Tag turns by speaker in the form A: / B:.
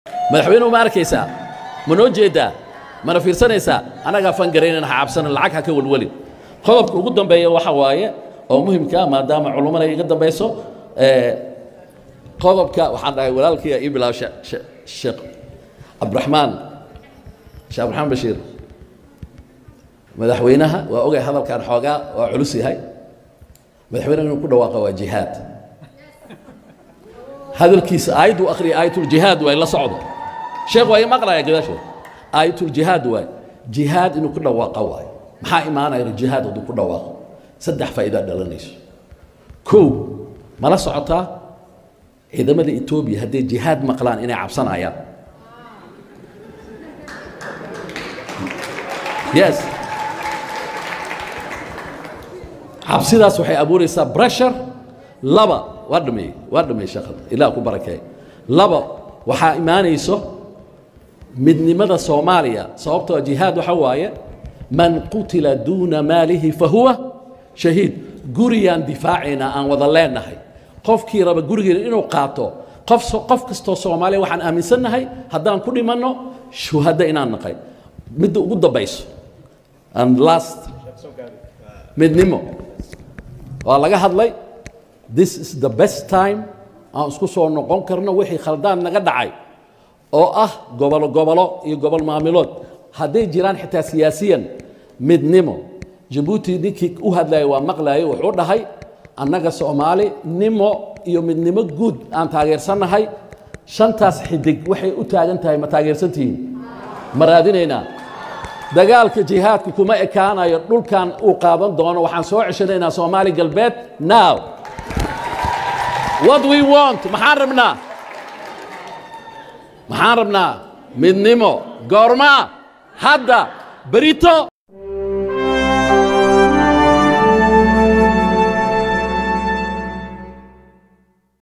A: madaxweynuhu ma arkaysaa ma noo jeedaa mana fiirsanaysaa annagaa fangaraynan ha cabsanin lacag ha ka welwelin qodobka ugu dambeeya waxa waaye oo muhimkaa maadaama culummada iga dambayso qodobka waxaan dhahay walaalkiia ii bilaabo sheekh cabdiraxmaan sheekh cabdiraxmaan bashiir madaxweynaha waa ogay hadalkan xoogaa waa culus yahay madaxweynaha inuu ku dhawaaqa waa jihaad hadalkiisa aayaddu akhriya aayatuljihaad waay la socdo sheekh waa ii maqlaya gadaasheed aayatuljihaad waay jihaad inuu ku dhawaaqa waayo maxaa imaanaya jihaad hadduu ku dhawaaqo saddex faa'iidaa dhalanayso kow mala socotaa ciidamada etoobiya hadday jihaad maqlaan inay cabsanayaan yes cabsidaas waxay abuuraysaa bressure laba waa dhameeyey waa dhameeyey sheekhada ilaah ku barakeey laba waxaa imaanayso midnimada soomaaliya sababtoo jihaad waxa waaye man qutila duuna maalihi fahuwa shahiid guriyaan difaacaynaa aan wada leenahay qofkii raba gurigeena inuu qaato qof qof kastoo soomaaliya waxaan aaminsannahay haddaan ku dhimanno shuhadda inaan naqay midda ugu dambayso and last midnimo waa laga hadlay this is the best time aan isku soo noqon karno wixii khaldaan naga dhacay oo ah gobolo gobolo iyo gobol maamilood hadday jiraan xitaa siyaasiyan midnimo jabuuti ninkii u hadlayay waa maqlayay wuxuu dhahay annaga soomaali nimo iyo midnimo guud aan taageersannahay shantaas xidig waxay u taagan tahay ma taageersantihiin ma raadinaynaa dagaalka jihaadku kuma ekaanayo dhulkan uu qaadan doono waxaan soo ceshanaynaa soomaali galbeed now what we want maxaan rabnaa maxaan rabnaa midnimo goormaa hadda berito